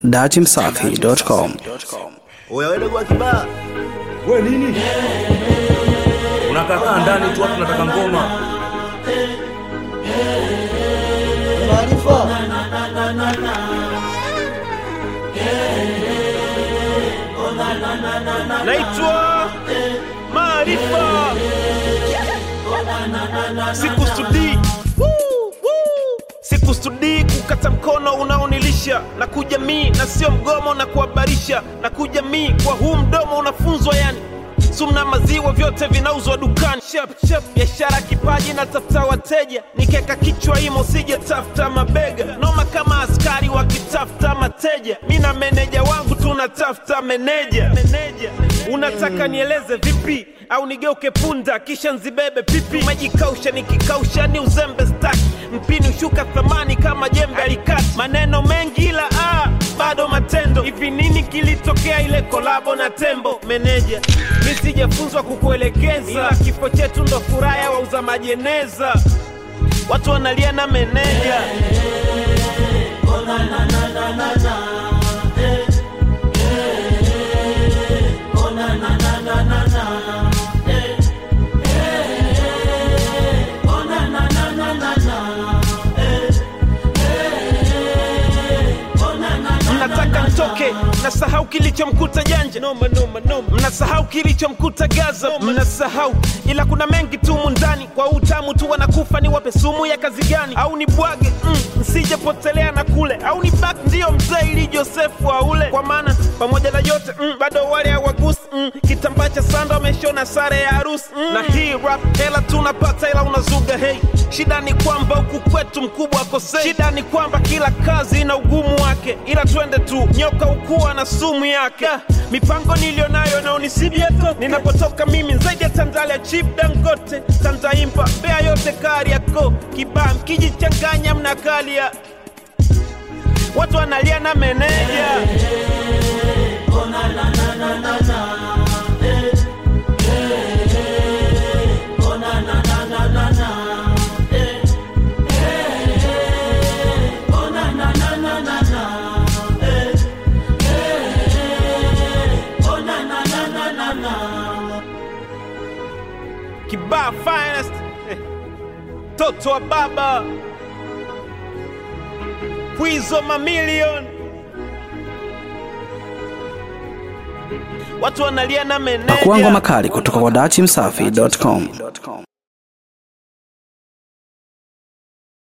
datimsafi.com. Oya wewe dogo wa kibaa. We nini? Unakakaa ndani tu watu nataka ngoma. Maarifa. naitwa Maarifa, sikusudii Woo, woo. sikusudii kukata mkono unaonilisha na kujamii na sio mgomo na kuhabarisha na kujamii kwa huu mdomo unafunzwa yani sumna maziwa vyote vinauzwa dukani Chap, chap. biashara kipaji na tafuta wateja nikeka kichwa imo sije tafuta mabega noma kama askari wakitafuta mateja mi na meneja wangu tunatafuta meneja meneja unataka nieleze vipi au nigeuke punda kisha nzibebe pipi majikausha nikikausha ni uzembe staki mpini ushuka thamani kama jembe alikati maneno mengi ila ah, bado matendo hivi nini kilitokea ile kolabo na tembo meneja mi sijafunzwa kukuelekeza ila kifo chetu ndo furaha ya wauza majeneza watu wanalia na meneja mnataka ntoke mnasahau kilichomkuta janja noma, noma, noma. mnasahau kilichomkuta gaza mnasahau ila kuna mengi tumu ndani kwa utamu tu wanakufa ni wape sumu ya kazi gani au ni bwage mm, msijepotelea na kule au ni bak ndiyo mzee ili josefu aule kwa maana pamoja na yote mm, bado wale hawagusi mm, kitambaa cha sanda wameshona sare ya harusi mm. na hii rap hela tunapata ila unazuga hei shida ni kwamba huku kwetu mkubwa akosei shida ni kwamba kila kazi ina ugumu wake ila twende tu nyoka ukuwa na sumu yake Da, mipango niliyonayo naonisibieto ninapotoka mimi zaidi ya tandalia chip dangote tantaimba bea yote kari yako kibaa mkijichanganya mnakalia watu wanalia na meneja kibaa finest Eh, toto wa baba pwizo mamilion watu wanalia na meneja Pakuangwa makali kutoka kwa datimsafi.com.